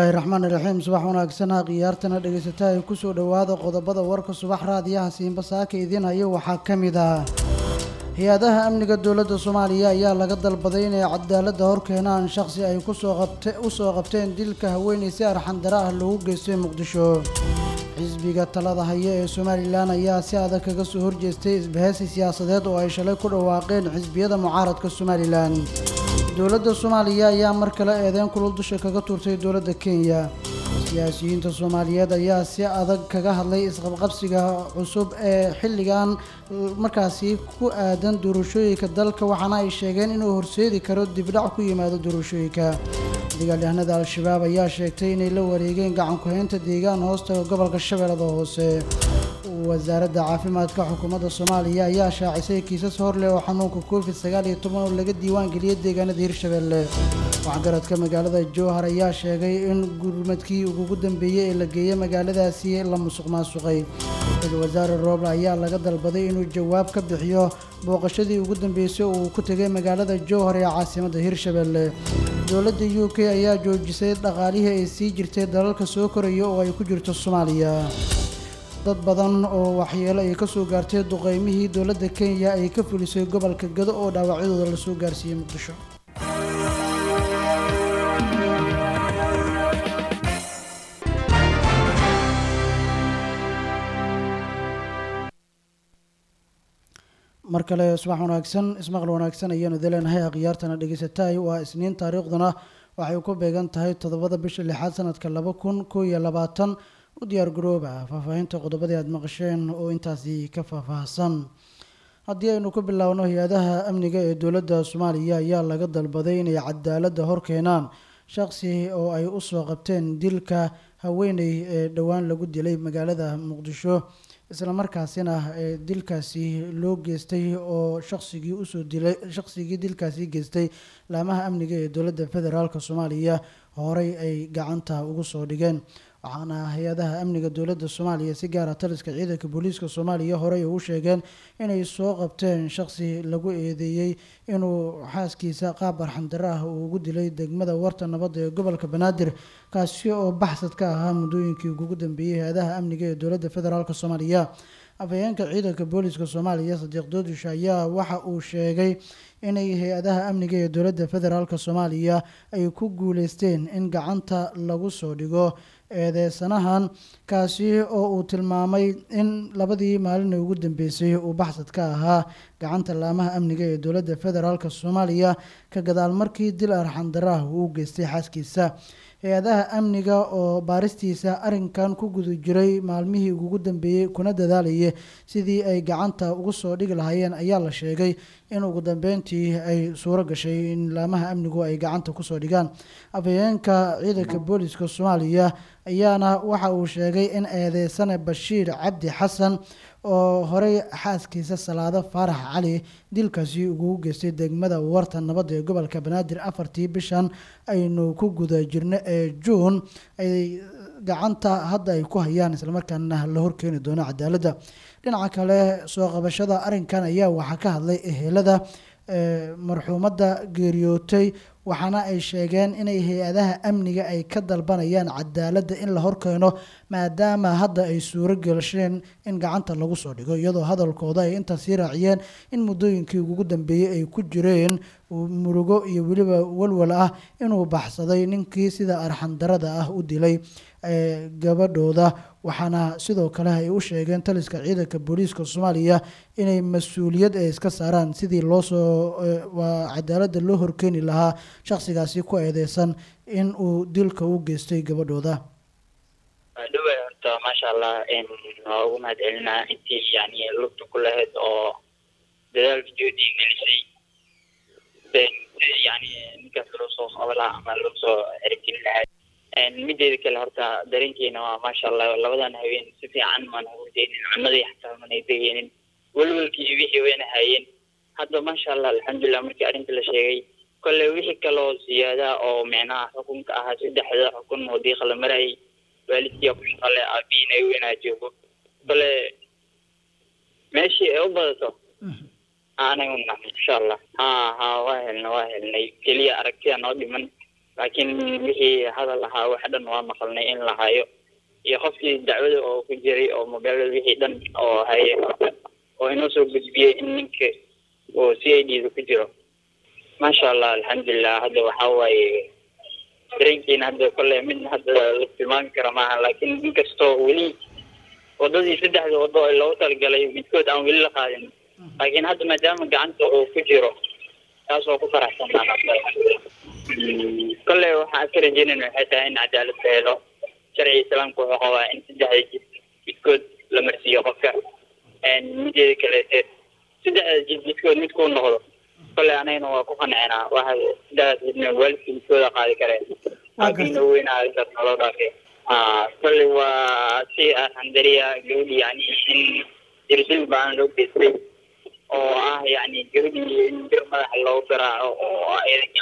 bismillaahi raxmaan iraxiim subax wanaagsan ha khiyaartana dhegaysata ay kusoo dhowaada qodobada warka subax raadiyaha siinba saaka idiin hayo waxaa ka mid ah hay-adaha amniga dowladda soomaaliya ayaa laga dalbaday inay cadaaladda hor keenaan shaqsi ay kusoo qabte usoo qabteen dilka haweeney si arxandara ah loogu geystay muqdisho xisbiga talada haya ee somalilan ayaa si adag kaga soo horjeestay isbahaysi siyaasadeed oo ay shalay ku dhawaaqeen xisbiyada mucaaradka somalilan dowladda soomaaliya ayaa mar kale eedeyn kulul dusha kaga tuurtay dowladda kenya siyaasiyiinta soomaaliyeed ayaa si adag kaga hadlay isqabqabsiga cusub ee xilligan markaasi ku aadan doorashooyinka dalka waxaana ay sheegeen inuu horseedi karo dibdhac ku yimaado doorashooyinka dagaalyahanada al-shabaab ayaa sheegtay inay la wareegeen gacanku-haynta deegaan hoostaga gobolka shabeellada hoose wasaaradda caafimaadka xukuumadda soomaaliya ayaa shaacisay kiisas horleh oo xanuunka covid sagaal iyo toban oo laga diiwaan geliyay deegaanada hirshabeelle waxgaradka magaalada jowhar ayaa sheegay in gurmadkii ugu dambeeyey ee la geeyey magaaladaasi la musuq maasuqay ra-iisul wasaare rooble ayaa laga dalbaday inuu jawaab ka bixiyo booqashadii ugu dambeysay oo uu ku tegay magaalada jowhar ee caasimadda hirshabeelle dowladda u k ayaa joojisay dhaqaalihii ay sii jirtay dalalka soo koraya oo ay ku jirto soomaaliya dad badan oo waxyeelo ay ka soo gaartay duqeymihii dowladda kenya ay ka fulisay gobolka gado oo dhaawacyadooda lasoo gaarsiiyey muqdisho mar kale subax wanaagsan ismaqal wanaagsan ayaanu daleenahay akhyaartana dhegeysataay waa isniin taariikhduna waxay ku beegan tahay toddobada bisha lixaad sanadka laba kun koo iyo labaatan u diyaar garooba faahfaahinta qodobadii aada maqasheen oo intaasi ka faahfaahsan haddii aynu ku biloawno hay-adaha amniga ee dowladda soomaaliya ayaa laga dalbaday inay cadaaladda hor keenaan shaqsi oo ay usoo qabteen dilka haweeney ee dhowaan lagu dilay magaalada muqdisho islamarkaasina dilkaasi loo geystay oo shaqsigii usoo dilay shaqsigii dilkaasi geystay laamaha amniga ee dowladda federaalk soomaaliya horey ay gacanta ugu soo dhigeen waxaana hay-adaha amniga dowladda soomaaliya si gaara taliska ciidanka booliiska soomaaliya horey u sheegeen inay soo qabteen shaqsi lagu eedeeyey inuu xaaskiisa qaab arxandaro ah uu ugu dilay degmada warta nabadda ee gobolka banaadir kaasi oo baxsad ka ahaa muddooyinkii ugu dambeeyey hay-adaha amniga ee dowladda federaalk soomaaliya afhayeenka ciidanka booliiska soomaaliya sadiiq doodish ayaa waxa uu sheegay inay hay-adaha amniga ee dowladda federaalk soomaaliya ay ku guuleysteen in gacanta lagu soo dhigo eedeysanahan kaasi oo uu tilmaamay in labadii maalin ugu dambeysay uu baxsad ka ahaa gacanta laamaha amniga ee dowladda federaalk soomaaliya ka gadaal markii dil arxandaraah uu geystay xaaskiisa hay-adaha amniga oo baaristiisa arrinkan ku guda jiray maalmihii ugu dambeeyey kuna dadaalayay sidii ay gacanta ugu soo dhigi lahaayeen ayaa la sheegay in ugu dambeyntii ay suuro gashay in laamaha amnigu ay gacanta kusoo dhigaan afhayeenka ciidanka booliiska soomaaliya ayaana waxa uu sheegay in eedeysane bashiir cabdi xasan oo horey xaaskiisa salaado faarax cali dilkaasi ugu geystay degmada warta nabadda ee gobolka banaadir afartii bishan aynu ku guda jirno ee juun ay gacanta hadda ay ku hayaan islamarkaana la horkeeni doono cadaaladda dhinaca kale soo qabashada arrinkan ayaa waxaa ka hadlay ehelada marxuumadda geeriyootay waxaana ay sheegeen inay hay-adaha amniga ay ka dalbanayaan cadaaladda in la horkeeno maadaama hadda ay suuro gelasheen in gacanta lagu soo dhigo iyadoo hadalkooda ay intaas sii raaciyeen in muddooyinkii ugu dambeeyey ay ku jireen murugo iyo weliba walwal ah inuu baxsaday ninkii sida arxandarada ah u dilay gabadhooda waxaana sidoo kale ay u sheegeen taliska ciidanka booliiska soomaaliya inay mas-uuliyad ay iska saaraan sidii loosoo cadaaladda loo horkeeni lahaa shaqsigaasi ku eedeysan in uu dilka u geystay gabadhooda dhawa horta maasha allah waa ugu mahad celinaa intii yani lugta ku lahayd oo dadaalka joodii gelisay yani ninkaas loo soo qaba lahaa ama loo soo ergelin lahaa mideeda kale horta dareenkeena waa maasha allah labadan haween si fiican mana hurdeynin cunadii xataa manay degeynin welwelkii iyo wixii wayna hayeen hadda maasha allah alxamdulilah markii arrinta la sheegay kolle wixii kaloo siyaada oo micnaha xukunka ahaa saddexda xukun wadiiqa la marayay waalidkiia ku shaqale aabihiin ay weynaa joogo kole meeshii ay u badato anaga una insha allah ha ha waa helnay waa helnay keliya aragtida noo dhiman laakiin wixii hadal ahaa wax dhan waa maqalnay in la hayo iyo qofkii dacwada oo ku jiray oo mobeelada wixii dhan oo haye oo inoo soo gudbiyey in ninka oo c i d da ku jiro maasha allah alxamdulilah hadda waxaa waaye dareenkiina hadda kole mid hadda la tilmaami kara maaha laakiin inkastoo weli wadadii saddexda wado ee loogu talagalay midkood aan weli la qaadin laakiin hadda maadaama gacanta uu ku jiro taas oo ku faraxsanaa kole waxaan ka rajeynayna waxay tahay in cadaalad la helo sharciga islaamka wuxuu qabaa in saddexda jid midkood la marsiiyo qofka mideeda kaleete saddexda jid midkood midkuu noqdo kole anagana waa ku qancinaa waxa saddexdaas jidna waalidka midkooda qaadi kareen aabiina weynaa intaas naloo dhaafay kole waa si alxamdaliya gabadhi yani in dirdil baan loo geystay oo ah yani gabadhii in bir madaxa loogu garaaco oo ayada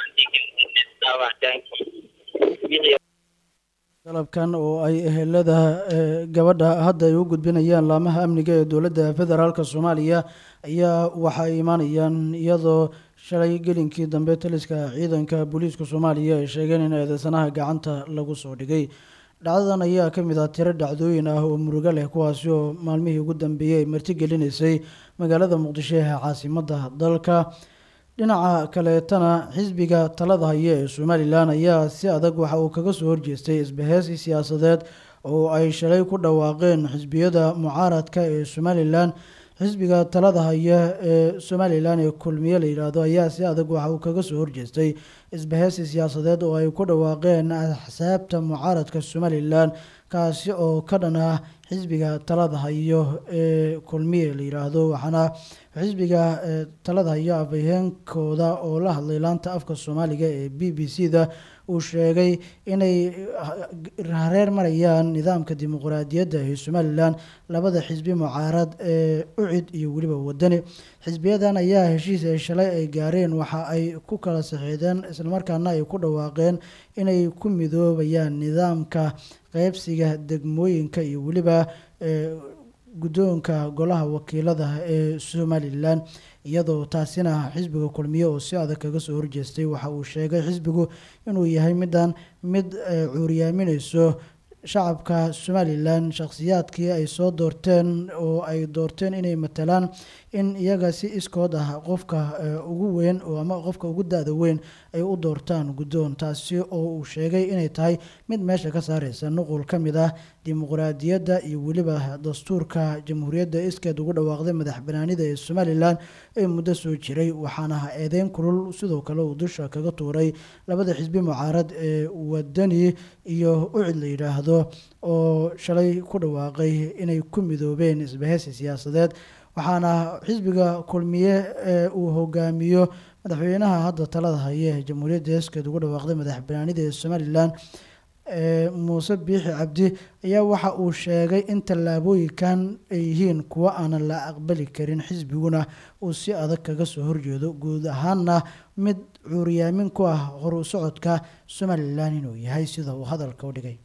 gacantii qalabkan oo ay ehelada gabadha hadda ay u gudbinayaan laamaha amniga ee dowladda federaalk soomaaliya ayaa waxay imaanayaan iyadoo shalay gelinkii dambe taliska ciidanka booliiska soomaaliya ay sheegeen in eedeysanaha gacanta lagu soo dhigay dhacdadan ayaa ka mid ah tiro dhacdooyin ah oo murugo leh kuwaasi oo maalmihii ugu dambeeyey ay martigelinaysay magaalada muqdisho ee caasimadda dalka dhinaca kaleetana xisbiga talada haya ee somalilan ayaa si adag waxa uu kaga soo horjeestay isbaheysi siyaasadeed oo ay shalay ku dhawaaqeen xisbiyada mucaaradka ee somalilan xisbiga talada haya ee somalilan ee kulmiye la yidhaahdo ayaa si adag waxa uu kaga soo horjeestay isbaheysi siyaasadeed oo ay ku dhawaaqeen axsaabta mucaaradka somalilan kaasi oo ka dhan ah xisbiga talada hayo ee kulmiye la yidhaahdo waxaana xisbiga talada hayo afhayeenkooda oo la hadlay laanta afka soomaaliga ee b b c da uu sheegay inay hareer marayaan nidaamka dimuqraadiyadda ee somalilan labada xisbi mucaarad ee ucid iyo weliba wadani xisbiyadan ayaa heshiis ay shalay ay gaareen waxa ay ku kala saxiideen islamarkaana ay ku dhawaaqeen inay ku midoobayaan nidaamka qeybsiga degmooyinka iyo weliba guddoonka golaha wakiilada ee somalilan iyadoo taasina xisbiga kulmiye oo si adag kaga soo horjeestay waxa uu sheegay xisbigu inuu yahay midaan mid cuuriyaaminayso shacabka somalilan shakhsiyaadkii ay soo doorteen oo ay doorteen inay matalaan in iyaga si iskood ah qofka ugu weyn oo ama qofka ugu da-da weyn ay u doortaan guddoon taasi oo uu sheegay inay tahay mid meesha ka saareysa nuqul ka mid ah dimuqraadiyadda iyo weliba dastuurka jamhuuriyadda iskeed ugu dhawaaqday madax banaanida ee somalilan ee muddo soo jiray waxaana eedeyn kulul sidoo kale uu dusha kaga tuuray labada xisbi mucaarad ee wadani iyo ucid la yidhaahdo oo shalay ku dhawaaqay inay ku midoobeen isbaheysi siyaasadeed waxaana xisbiga kulmiye ee uu hogaamiyo madaxweynaha hadda talada haya ee jamhuuriyadda iskeed ugu dhawaaqday madax banaanida ee somalilan muuse biixi cabdi ayaa waxa uu sheegay in tallaabooyinkan ay yihiin kuwo aanan la aqbali karin xisbiguna uu si adag kaga soo horjeedo guud ahaanna mid cuuriyaamin ku ah horu socodka somalilan inuu yahay sida uu hadalka u dhigay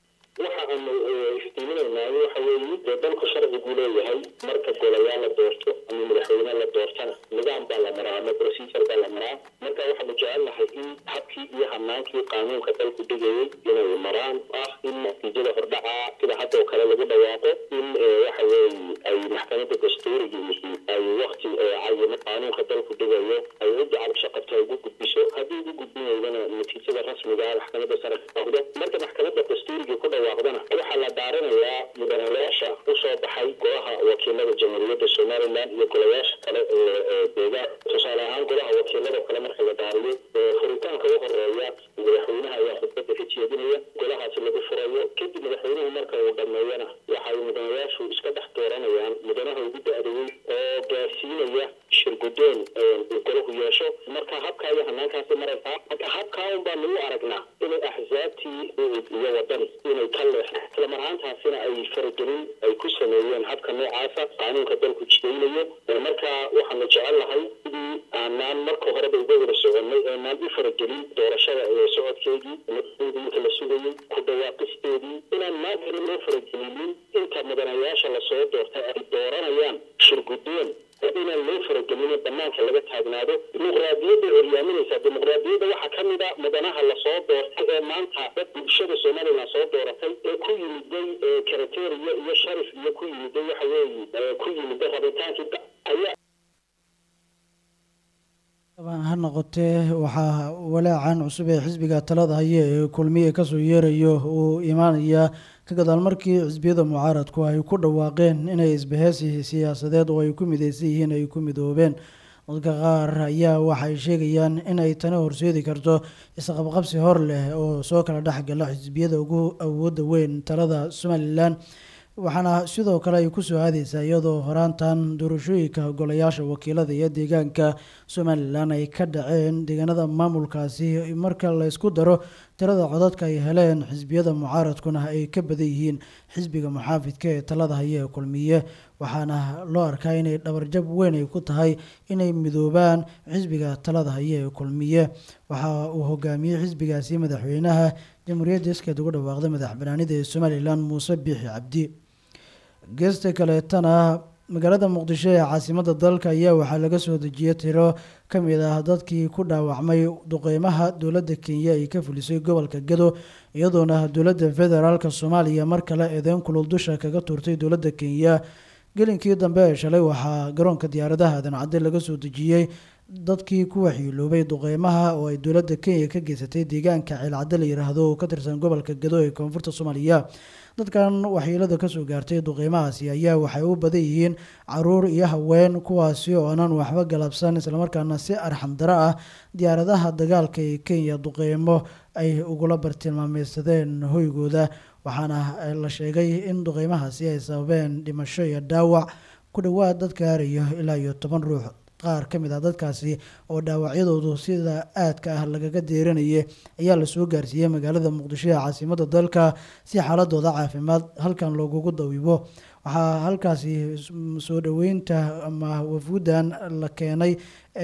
dee dalku sharcigu leeyahay marka golayaal la doorto ama madaxweyne la doortana nidaam baa la maraa ama procedure baa la maraa marka waxaanu jecelnahay in habkii iyo hanaankii qaanuunka dalku dhigayay inay maraan ah in natiijada hordhaca sida haddoo kale lagu dhawaaqo in waxa weeye ay maxkamadda dastuuriga yihiin ay wakti cayimo qaanuunka dalku dhigayo ay cidda cabasho qabto ugu gudbiso haddii ugu gudbin weydana natiijada rasmiga ah maxkamadda sare noqdo marka maxkamadda dastuuriga ku dhawaaqdana waxaa la daaranayaa mudanayaasha usoo baxay golaha wakiilada jamhuuriyadda somalilan iyo golayaasha kale ee deegaan tusaale ahaan golaha wakiilada kale marka la daariyo furitaanka u horeeya madaxweynaha ayaa khudbada ka jeedinaya golahaasi lagu furayo kadib madaxweynuhu marka uu dhameeyana waxay mudanayaashu iska dhex dooranayaan mudanaha ugu da-dawey oo gaarsiinaya shirgudoon uu golahu yeesho marka habkaa iyo hanaankaasi maraysaa marka habkaa un baa nagu aragnaa inay axsaabtii iyo wadani inay ka leexeen isla marhaantaasina ay faragelin ay ku sameeyeen habka noocaasa qaanuunka dalku jidaynayo marka waxaanu jecel lahay sidii aanaan marka horeba uga wada soconay aanaan u faragelin doorashada ee socodkeedii marka la sugayay ku dhawaaqisteedii inaan maantana loo faragelinin inta mudanayaasha lasoo doortay ay dooranayaan shirgudoon inaan loo faragelin banaanka laga taagnaado dimuqraadiyadda horyaaminaysaa dimuqraadiyadda waxaa ka mid a mudanaha lasoo doortay ee maanta dad bulshada somalilan soo dooratay ee ku yimiday karateriya iyo sharif iyo ku yimiday waxa weeye ku yimiday rabitaankii ayaa ha noqotee waxaa walaacan cusub ee xisbiga talada haya ee kulmiye kasoo yeerayo uu imaanaya ka gadaal markii xisbiyada mucaaradku ay ku dhawaaqeen inay isbaheysi siyaasadeed oo ay ku mideysan yihiin ay ku midoobeen dadka qaar ayaa waxay sheegayaan in ay tani horseedi karto isqabqabsi hor leh oo soo kala dhexgala xisbiyada ugu awooda weyn talada somalilan waxaana sidoo kale ay kusoo aadeysaa iyadoo horaantan doorashooyinka golayaasha wakiilada iyo deegaanka somalilan ay ka dhaceen deegaanada maamulkaasi marka laysku daro tirada codadka ay heleen xisbiyada mucaaradkuna ay ka badan yihiin xisbiga muxaafidka ee talada haya ee kulmiye waxaana loo arkaa inay dhabarjab weyn ay ku tahay inay midoobaan xisbiga talada haya ee kulmiye waxa uu hogaamiyey xisbigaasi madaxweynaha jamhuuriyadda iskeed ugu dhawaaqday madax banaanida ee somalilan muuse biixi cabdi geesta kaleetana magaalada muqdisho ee caasimada dalka ayaa waxaa laga soo dejiyay tiro ka mid ah dadkii ku dhaawacmay duqeymaha dowladda kenya ay ka fulisay gobolka gado iyadoona dowladda federaalk soomaaliya mar kale eedeyn kulul dusha kaga tuurtay dowladda kenya gelinkii dambe ee shalay waxaa garoonka diyaaradaha aadan cadde laga soo dejiyey dadkii ku waxyiiloobay duqeymaha oo ay dowladda kenya ka geysatay deegaanka ceelcadde la yiraahdo oo ka tirsan gobolka gado ee koonfurta soomaaliya dadkan waxyeelada kasoo gaartay duqeymahaasi ayaa waxay u badan yihiin caruur iyo haween kuwaasi oo aanan waxba galabsan islamarkaana si arxandaro ah diyaaradaha dagaalka ee kenya duqeymo ay ugula bartilmaameysadeen hoygooda waxaana la sheegay in duqeymahaasi ay sababeen dhimasho iyo dhaawac ku dhowaad dad gaarayo ilaa iyo toban ruux qaar ka mid ah dadkaasi oo dhaawacyadoodu sida aadka ah lagaga deeranayay ayaa lasoo gaarsiiyey magaalada muqdisho ee caasimada dalka si xaaladooda caafimaad halkan loogugu dawibo waxaa halkaasi soo dhoweynta ama wafuudan la keenay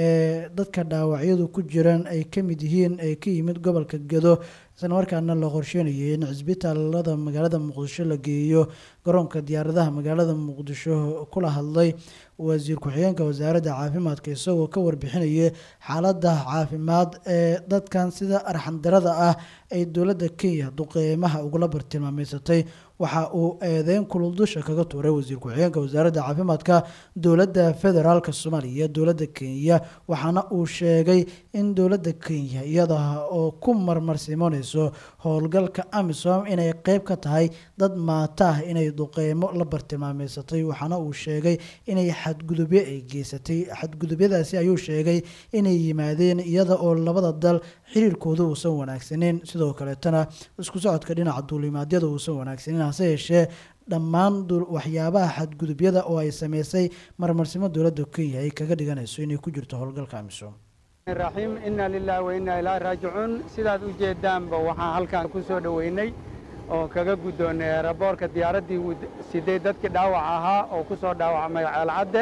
ee dadka dhaawacyadu ku jiraan ay ka mid yihiin ee ka yimid gobolka gado isla markaana la qorsheynayay in cisbitaalada magaalada muqdisho la geeyo garoonka diyaaradaha magaalada muqdisho kula hadlay wasiir ku-xigeenka wasaaradda caafimaadka isagoo ka warbixinayay xaaladda caafimaad ee dadkan sida arxandarada ah ay dowladda kenya duqeymaha ugula bartilmaameysatay waxa uu eedeyn kulul dusha kaga tuuray wasiir ku-xigeenka wasaaradda caafimaadka dowladda federaalk soomaaliya iyo dowladda kenya waxaana uu sheegay in dowladda kenya iyada oo ku marmarsimoneyso howlgalka amisom inay qeyb ka tahay dad maata ah inay duqeymo la bartilmaameysatay waxaana uu sheegay inay xadgudubyo ay geysatay xadgudubyadaasi ayuu sheegay inay yimaadeen iyada oo labada dal xiriirkooda uusan wanaagsaneyn sidoo kaleetana isku socodka dhinaca duulimaadyada uusan wanaagsaneyn hase yeeshee dhammaan waxyaabaha xadgudubyada oo ay sameysay marmarsimo dowladda kenya ay kaga dhiganayso inay ku jirto howlgalka amisom raxiim inna lilahi wa inna ilaahi raajicuun sidaad u jeedaanba waxaan halkan ku soo dhoweynay oo kaga guddoonnay eraboorka diyaaraddii sideed dadkii dhaawac ahaa oo ku soo dhaawacmay ceelcadde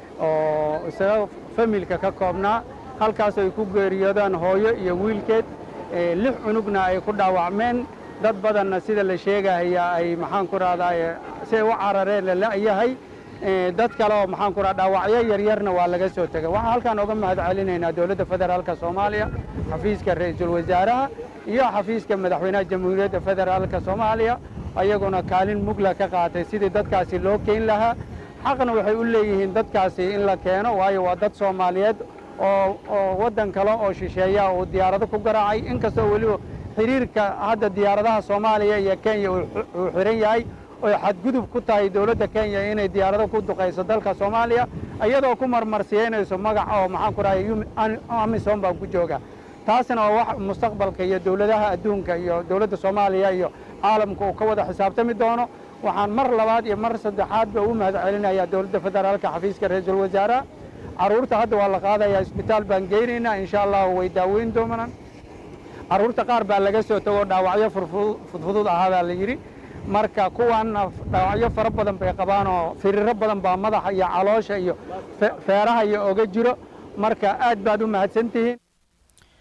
oo isaga familka ka koobnaa halkaas ay ku geeriyoodaan hooyo iyo wiilkeed lix cunugna ay ku dhaawacmeen dad badanna sida la sheegaya ay maxaan ku rahdaa siay u carareen la la'yahay dad kale oo maxaan ku raha dhaawacyo yaryarna waa laga soo tegay waxaan halkaan oga mahad celinaynaa dowladda federaalka soomaaliya xafiiska ra'iisul wasaaraha iyo xafiiska madaxweynaha jamhuuriyadda federaalka soomaaliya ayaguna kaalin mugla ka qaatay sidii dadkaasi loo keyn lahaa xaqna waxay u leeyihiin dadkaasi in la keeno waayo waa dad soomaaliyeed oo oo waddan kale oo shisheeya uu diyaarado ku garaacay inkastoo weliba xiriirka hadda diyaaradaha soomaaliya iyo kenya uu xihan yahay oy xadgudub ku tahay dowladda kenya inay diyaarado ku duqayso dalka soomaaliya iyadoo ku marmarsiyeynayso magac oo maxaan ku rahay amisom baan ku jooga taasna waa wax mustaqbalka iyo dowladaha adduunka iyo dowladda soomaaliya iyo caalamka uu ka wada xisaabtami doono waxaan mar labaad iyo mar saddexaadba u mahad celinayaa dowladda federaalka xafiiska ra-iisul wasaaraha carruurta hadda waa la qaadayaa isbitaal baan geynaynaa insha allahu way daaweyn doonaan carruurta qaar baa laga soo tago dhaawacyo fudfudud ahaa baa la yidhi marka kuwanna dhaawacyo fara badan bay qabaan oo firiro badan baa madaxa iyo caloosha iyo feeraha iyo oga jiro marka aad baad u mahadsantihiin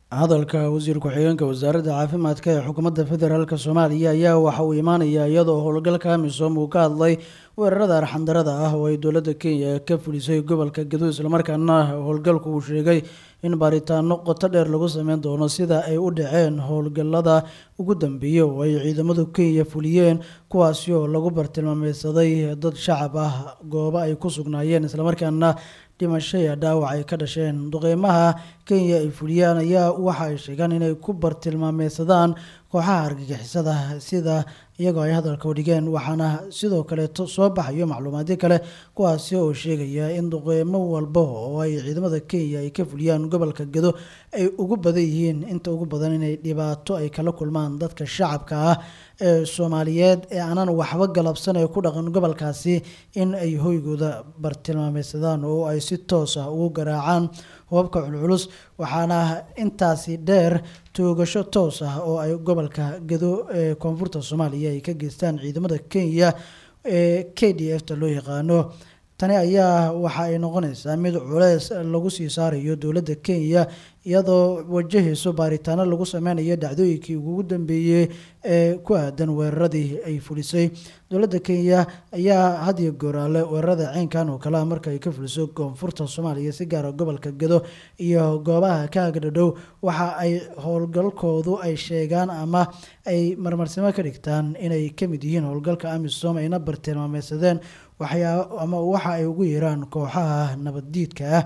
hadalka wasiir ku-xigeenka wasaaradda caafimaadka ee xukuumadda federaalk soomaaliya ayaa waxa uu imaanayaa iyadoo howlgalka amisom uu ka hadlay weerarada arxandarada ah oo ay dowladda kenya ka fulisay gobolka gado islamarkaana howlgalku uu sheegay in baaritaano qoto dheer lagu sameyn doono sida ay u dhaceen howlgalada ugu dambeeyey oo ay ciidamadu kenya fuliyeen kuwaasi oo lagu bartilmaameysaday dad shacab ah goobo ay ku sugnaayeen islamarkaana dhimasho iyo dhaawac ay ka dhasheen duqeymaha kenya ay fuliyaan ayaa waxa ay sheegaan inay ku bartilmaameysadaan kooxaha argagixisada sida iyagoo ay hadalka udhigeen waxaana sidoo kaleeto soo baxayo macluumaadyo kale kuwaasi oo sheegaya in duqeymo walba oo ay ciidamada kenya ay ka fuliyaan gobolka gado ay ugu badan yihiin inta ugu badan inay dhibaato ay kala kulmaan dadka shacabka ah ee soomaaliyeed ee aanan waxba galabsan ee ku dhaqan gobolkaasi in ay hoygooda bartilmaameysadaan oo ay si toos ah ugu garaacaan hubabka culculus waxaana intaasi dheer toogasho toos ah oo ay gobolka gado ee koonfurta soomaaliya ay ka geystaan ciidamada kenya ee k d f ta loo yaqaano tani ayaa waxa ay noqonaysaa mid culeys lagu sii saarayo dowladda kenya iyadoo wajahayso baaritaano lagu sameynayo dhacdooyinkii ugu dambeeyey ee ku aadan weeraradii ay fulisay dowladda kenya ayaa hadiyo gooraale weerarada ceynkan oo kale ah marka ay ka fuliso koonfurta soomaaliya si gaara gobolka gado iyo goobaha ka agdhadhow waxa ay howlgalkoodu ay sheegaan ama ay marmarsimo ka dhigtaan inay kamid yihiin howlgalka amisom ayna bartilmaameysadeen waxyaa ama waxa ay ugu yeeraan kooxaha nabaddiidka ah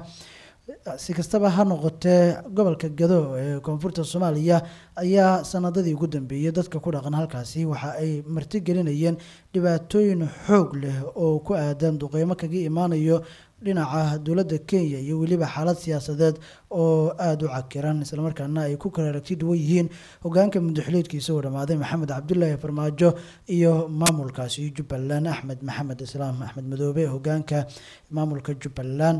si kastaba ha noqotee gobolka gado ee koonfurta soomaaliya ayaa sanadadii ugu dambeeyey dadka ku dhaqan halkaasi waxa ay martigelinayeen dhibaatooyin xoog leh oo ku aadan duqeymo kaga imaanayo dhinaca dowladda kenya iyo weliba xaalad siyaasadeed oo aada u cakiran islamarkaana ay ku kala aragti duwan yihiin hogaanka mudaxiliedkiisa oo dhammaaday maxamed cabdulaahi farmaajo iyo maamulkaasi jubbaland axmed maxamed islaam axmed madoobe hogaanka maamulka jubbaland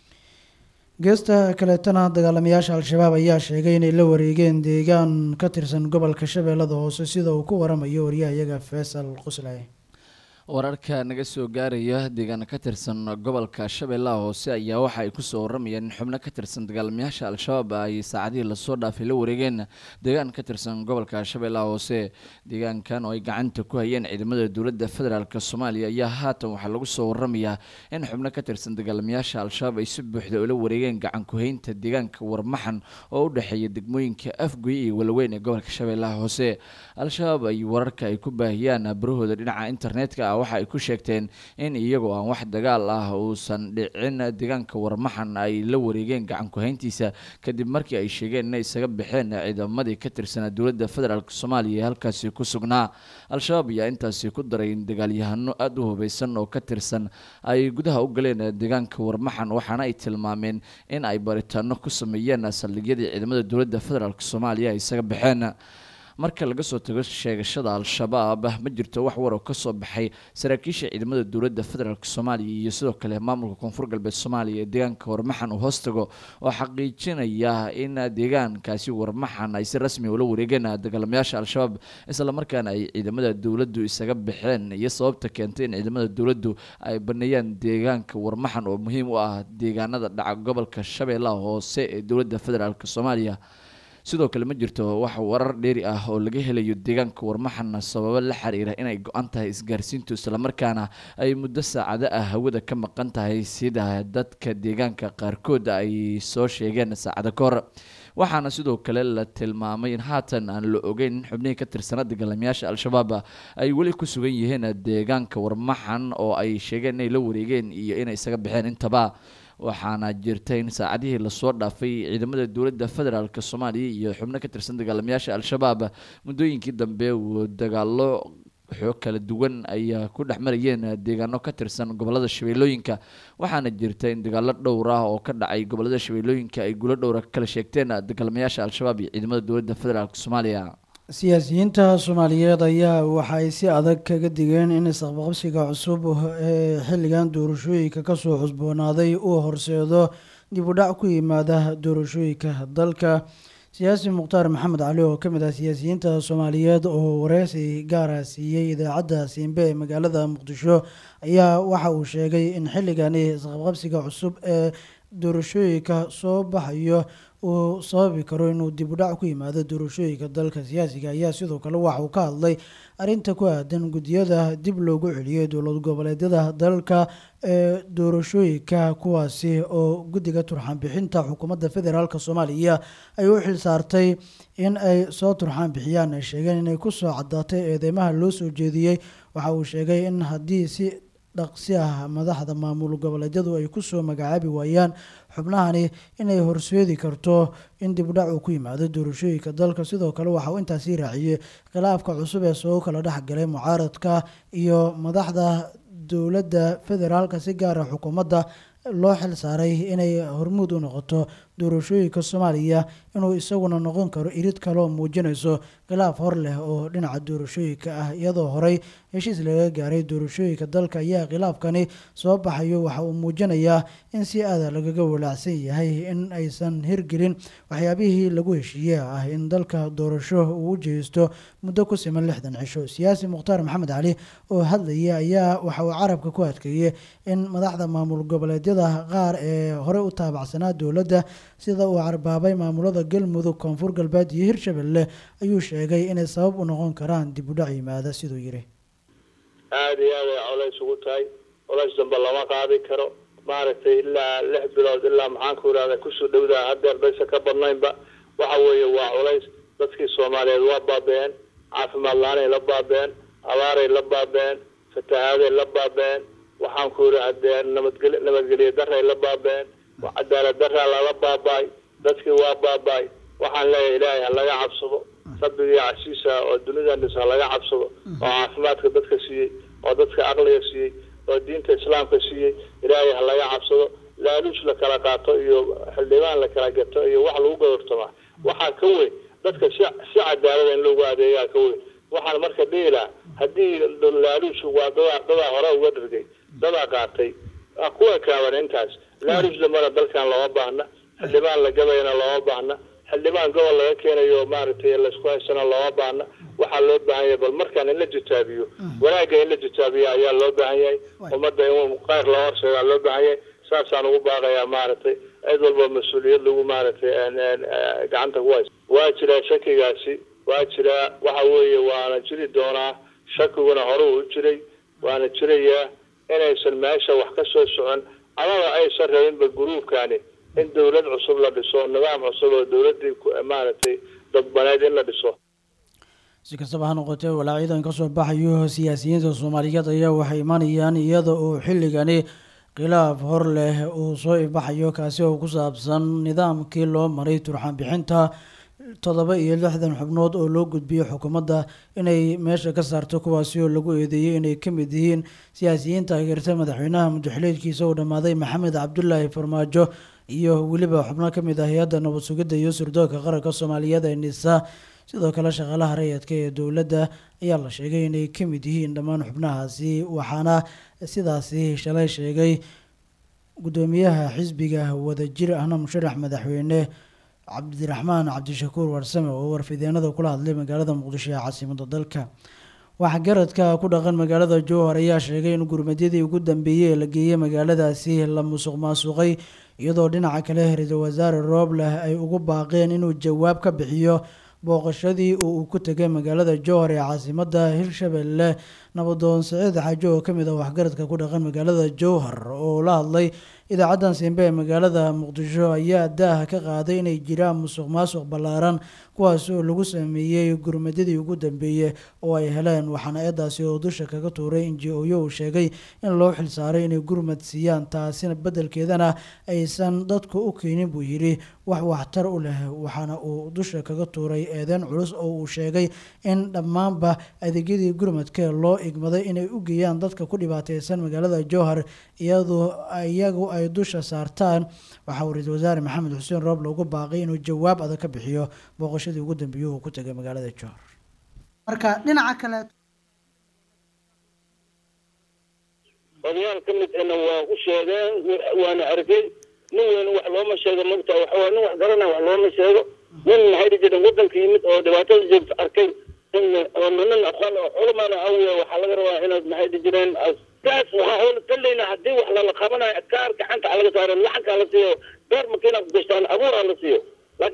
geesta kaleetana dagaalamayaasha al-shabaab ayaa sheegay inay la wareegeen deegaan ka tirsan gobolka shabeellada hoose sida uu ku waramayo waryahayaga faysal qusley wararka naga soo gaaraya deegaana ka tirsan gobolka shabeellaha hoose ayaa waxa ay kusoo waramayaan in xubno ka tirsan dagaalamayaasha al-shabaab ay saacadihii lasoo dhaafay la wareegeen deegaan ka tirsan gobolka shabeellaha hoose deegaankan oo ay gacanta ku hayeen ciidamada dowladda federaalk soomaaliya ayaa haatan waxaa lagu soo waramayaa in xubno ka tirsan dagaalamayaasha al-shabaab ay si buuxda ula wareegeen gacan ku-haynta deegaanka warmaxan oo u dhexeeya degmooyinka afgoy iyo walaweyn ee gobolka shabeellaha hoose al-shabaab ay wararka ay ku baahiyaan barahooda dhinaca internetka waxa ay ku sheegteen in iyagoo aan wax dagaal ah uusan dhicin deegaanka warmaxan ay la wareegeen gacan ku-hayntiisa kadib markii ay sheegeen inay isaga baxeen ciidamadii ka tirsanaa dowladda federaalk soomaaliya ee halkaasi ku sugnaa al-shabaab ayaa intaasi ku daray in dagaalyahano aada u hubeysan oo ka tirsan ay gudaha u galeen deegaanka warmaxan waxaana ay tilmaameen in ay baritaano ku sameeyeen saldhigyadii ciidamada dowladda federaalk soomaaliya ay isaga baxeen marka laga soo tago sheegashada al-shabaab ma jirto wax war oo kasoo baxay saraakiisha ciidamada dowladda federaalk soomaaliya iyo sidoo kale maamulka koonfur galbeed soomaaliya ee deegaanka warmaxan uu hoostago oo xaqiijinaya in deegaankaasi warmaxan ay si rasmi ula wareegeen dagaalamayaasha al-shabaab islamarkaana ay ciidamada dowladdu isaga baxeen iyo sababta keentay in ciidamada dowladdu ay baneeyaan deegaanka warmaxan oo muhiim u ah deegaanada dhaca gobolka shabeellaha hoose ee dowladda federaalk soomaaliya sidoo kale ma jirto wax warar dheeri ah oo laga helayo deegaanka warmaxan sababo la xiriira inay go-an tahay isgaarsiintu islamarkaana ay muddo saacado ah hawada ka maqan tahay sida dadka deegaanka qaarkood ay soo sheegeen saacado ka hor waxaana sidoo kale la tilmaamay in haatan aan la ogeyn in xubnihii ka tirsana dagaalamayaasha al-shabaab ay weli ku sugan yihiin deegaanka warmaxan oo ay sheegeen inay la wareegeen iyo inay isaga baxeen intaba waxaana jirta in saacadihii lasoo dhaafay ciidamada dowladda federaalk soomaaliya iyo xubno ka tirsan dagaalamayaasha al-shabaab muddooyinkii dambe uu dagaalo xoog kala duwan ay ku dhex marayeen deegaano ka tirsan gobolada shabeellooyinka waxaana jirta in dagaalo dhowr ah oo ka dhacay gobolada shabeellooyinka ay gulo dhowra kala sheegteen dagaalamayaasha al-shabaab iyo ciidamada dowladda federaalk soomaaliya siyaasiyiinta soomaaliyeed ayaa waxa ay si adag kaga digeen in isqabqabsiga cusub ee xilligan doorashooyinka kasoo cusboonaaday uu horseedo dib u dhac ku yimaada doorashooyinka dalka siyaasi mukhtaar maxamed cali oo kamid ah siyaasiyiinta soomaaliyeed oo wareysi gaara siiyey idaacadda siimbe ee magaalada muqdisho ayaa waxa uu sheegay in xilligani isqabqabsiga cusub ee doorashooyinka soo baxayo uu sababi karo inuu dib u dhac ku yimaado doorashooyinka dalka siyaasiga ayaa sidoo kale waxa uu ka hadlay arrinta ku aadan guddiyada dib loogu celiyay dowlad goboleedyada dalka ee doorashooyinka kuwaasi oo guddiga turxaan bixinta xukuumadda federaalk soomaaliya ay u xil saartay in ay soo turxaan bixiyaan ay sheegeen inay kusoo caddaatay eedeymaha loo soo jeediyey waxa uu sheegay in haddii si dhaqsi ah madaxda maamul goboleedyadu ay kusoo magacaabi waayaan xubnahani inay horseedi karto in dibdhac uu ku yimaado doorashooyinka dalka sidoo kale waxa uu intaasi raaciyey khilaafka cusub ee soo kala dhexgalay mucaaradka iyo madaxda dowladda federaalka si gaara xukuumadda loo xil saaray inay hormuud u noqoto doorashooyinka soomaaliya inuu isaguna noqon karo irid kaloo muujinayso khilaaf hor leh oo dhinaca doorashooyinka ah iyadoo horey heshiis laga gaaray doorashooyinka dalka ayaa khilaafkani soo baxayo waxa uu muujinayaa in si aada lagaga walaacsan yahay in aysan hirgelin waxyaabihii lagu heshiiye ah in dalka doorasho uu u jeheysto muddo ku siman lixdan cisho siyaasi mukhtaar maxamed cali oo hadlaya ayaa waxa uu carabka ku adkeeyey in madaxda maamul goboleedyada qaar ee hore u taabacsanaa dowladda sida uu carbaabay maamulada galmudug koonfur galbeed iyo hirshabelle ayuu sheegay inay sabab u noqon karaan dib u dhac yimaada siduu yidhi aada iyo aad ay colays ugu tahay colays dambe lama qaadi karo maaragtay ilaa lix bilood ilaa maxaan ku irahda kusoo dhowdaa hadeer baysa ka badnaynba waxa weeye waa culays dadkii soomaaliyeed waa baabeen caafimaad la-aanay la baabeen abaaray la baabeen fatahaaday la baabeen waxaan ku iri hadee nabadgel nabadgelyo daray la baabeen cadaalad daraa lala baabaay dadkii waa baabaay waxaan leeyahay ilaahay ha laga cabsado rabbigii casiisa oo dunidan dhis ha laga cabsado oo caafimaadka dadka siiyey oo dadka aqliga siiyey oo diinta islaamka siiyey ilaahay ha laga cabsado laaluush la kala qaato iyo xildhibaan la kala gato iyo wax lagu godortamaa waxaa ka weyn dadka si si cadaalada in loogu adeegaa ka weyn waxaan marka dhihi lahaa haddii laaluushu waa dadaa dadaa hore uga dhirgay dadaa qaatay kuwa kaaban intaas laaluush dambana dalkan looma baahna xildhibaan la gabayana looma baahna xildhibaan gobol laga keenayo maaragtay laysku haysana looma baahna waxaa loo baahan yahay bal markaan in la jitaabiyo wanaagga in la jitaabiyo ayaa loo baahan yahay ummadda in qayr loo horseedaa loo baahan yahay saasaan ugu baaqayaa maaragtay cid walba mas-uuliyad lagu maaragtay gacanta ku haysa waa jiraa shakigaasi waa jiraa waxa weeye waana jiri doonaa shakiguna hore uu jiray waana jirayaa inaysan meesha wax ka soo socon amaba aysan rabinba guruubkani in dowlad cusub la dhiso nidaam cusub oo dowladdii maaragtay dadbaneed in la dhiso si kastaba ha noqotee walaacidan kasoo baxayo siyaasiyiinta soomaaliyeed ayaa waxay imanayaan iyada oo xilligani khilaaf hor leh uu soo ibaxayo kaasi oo ku saabsan nidaamkii loo maray turxaan bixinta toddoba iyo lixdan xubnood oo loo gudbiyey xukuumadda inay meesha ka saarto kuwaasi oo lagu eedeeyey inay ka mid yihiin siyaasiyiin taageerta madaxweynaha muddaxileedkiisa uu dhammaaday maxamed cabdulaahi farmaajo iyo weliba xubno ka mid ah hay-adda nabad sugidda iyo sirdoonka qaranka soomaaliyeed ee nisa sidoo kale shaqaalaha rayadka ee dowladda ayaa la sheegay inay ka mid yihiin dhammaan xubnahaasi waxaana sidaasi shalay sheegay guddoomiyaha xisbiga wadajir ahna musharax madaxweyne cabdiraxmaan cabdishakuur warsame oo warfideenada kula hadlay magaalada muqdisho ee caasimada dalka waxgaradka ku dhaqan magaalada jowhar ayaa sheegay in gurmadyadii ugu dambeeyey ee la geeyey magaaladaasi la musuq maasuqay iyadoo dhinaca kale ra-iisul wasaare roobleh ay ugu baaqeen inuu jawaab ka bixiyo booqashadii oo uu ku tegay magaalada jowhar ee caasimada hirshabelle nabadoon saciid xaajo oo kamid ah waxgaradka ku dhaqan magaalada jowhar oo la hadlay idaacaddan simbe ee magaalada muqdisho ayaa daaha ka qaaday inay jiraan musuq maasuq ballaaran kuwaas oo lagu sameeyey gurmadyadii ugu dambeeyey oo ay heleen waxaana eedaasi oo dusha kaga tuuray n j oyo uu sheegay in loo xilsaaray inay gurmad siiyaan taasina beddelkeedana aysan dadku u keenin buu yidhi wax waxtar u leh waxaana uu dusha kaga tuuray eedeyn culus oo uu sheegay in dhammaanba adeegyadii gurmadka loo igmaday inay u geeyaan dadka ku dhibaateysan magaalada jowhar iyadoo iyagu ay dusha saartaan waxaa uu ra-iisul wasaare maxamed xuseen rooble ugu baaqay inuu jawaab adag ka bixiyo booqashadii ugu dambeeyey uu ku tegay magaalada jowhar marka dhinaca kale odayaal ka mid ahna waa u sheegeen waana arkay nin weyn wax looma sheego magta waxawaa nin wax garana wax looma sheego nin maxay dhihi jireen waddanka yimid oo dhibaatada joogta arkay oo nin aqoon oo culumana awiya waxaa laga rabaa inaad maxay dhihi jireen taas waxaa hoola talayna haddii wax lala qabanayo kaar gacanta ha laga saaro lacagka la siiyo beer makiina ku gashtaan abuur ha la siiyo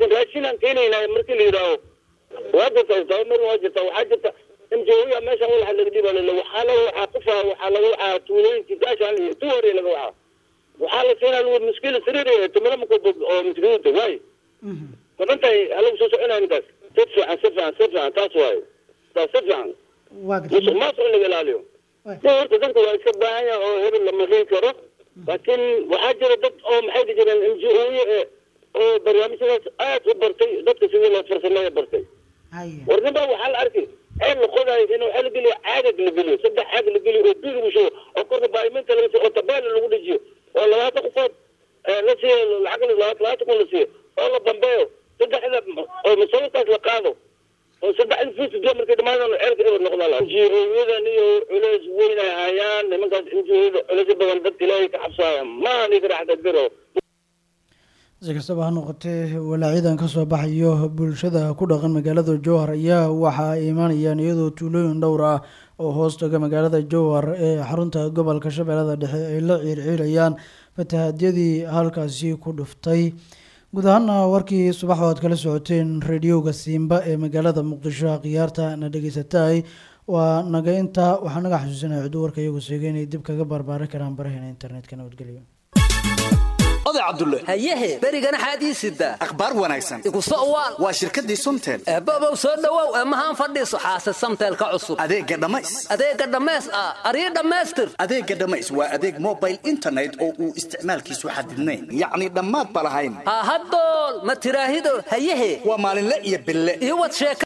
raashinaan keenaynaa markii la yidhaaho waa jirta tababar waa jirta waxaa jirta mjoya meeshan walaxa laga dhiba lele waxaa laga waxaa qufa waxaa laga waxaa tuulooyinkii gaashaan iyo tuwari laga waxaa waxaa la keenaa lagu muskila sariir tumada mako oo muskiliinta waay madantahay halagu soo soconaya ninkaas si fiican si fiican si fiican taas waaye taas si fiican waa musuq gartay maasuq in laga ilaaliyo de horta dadka waa iska baahan yahay oo hebel lama riin karo laakiin waxaa jira dad oo maxay dhihi jireen m g o e oo barnaamijyadaas aad u bartay dadka sidii loo farsameeya bartay haye warnaba waxaa la arkay ceel la qodayo in waxaa la geliyo caagag la geliyo saddex caag la geliyo oo bil lagu shubo oo korka baariminta laga siiyo oo tabeela lagu dhejiyo oo labaatan qofood eh, la siiyo lacag la- labaatan kun la siiyo oo la bambeeyo saddexda oo masawirkaas la qaado oo saddexda fiis biyo markay dhamaadaan ceelka eber noqdaa la NGO-yadan iyo culeys weyn ay hayaan nimankaas NGO-yada culeys badan dadka ilaahay ka cabsaaya maaha ninka raxda biro si kastaba ha noqotee walaacidan ka soo baxayo bulshada ku dhaqan magaalada jowhar ayaa waxa ay imaanayaan iyadoo tuulooyin dhowr ah oo hoos taga magaalada jowhar ee xarunta gobolka shabeellada dhexe ay la ciirciirayaan fatahaadyadii halkaasi ku dhuftay guud ahaana warkii subax oo aad kala socoteen rediyoga siimba ee magaalada muqdisho khiyaarta na dhegeysatay waa naga intaa waxaa naga xasuusinaya ciduu warka iyagu sheegay inay dib kaga barbaaran karaan baraheena internetka nabadgelyo oday cabdulle hayehe berigana xaadii sidaa akhbaar wanaagsan igu soo waal waa shirkaddii sunteen eebobow soo dhowow emahaan fadhiiso xaase samteelka cusub adeegga dhammays adeega dhammays ah aryo dhammaystir adeegga dhammays waa adeeg mobile internet oo uu isticmaalkiisu xadidnayn yacni dhammaad ba lahayn ha hadool ma tiraahido hayehe waa maalinle iyo bille iyo wad sheeka